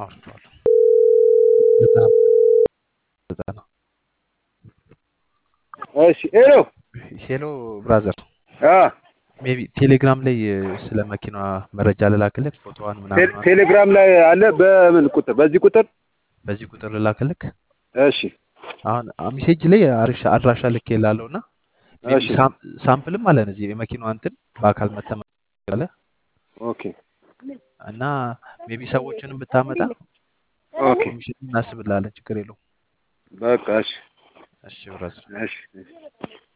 አውርቼዋለሁ። ዘጠና ዘጠና እሺ ሄሎ ሄሎ ብራዘር አ ሜቢ ቴሌግራም ላይ ስለ መኪናዋ መረጃ ልላክልህ ፎቶዋን ቴ- ምናምን ቴሌግራም ላይ አለ በምን ቁጥር በዚህ ቁጥር በዚህ ቁጥር ልላክልክ እሺ አሁን ሜሴጅ ላይ አሪሻ አድራሻ ልክ የላለው እና ሜቢ እሺ ሳም- ሳምፕልም አለን እዚህ የመኪናዋ እንትን በአካል መተመለ ኦኬ እና ሜቢ ሰዎችንም ብታመጣ ኦኬ ኮሚሽን እናስብላለን ችግር የለውም በቃ እሺ እሺ ብራዘር እሺ እሺ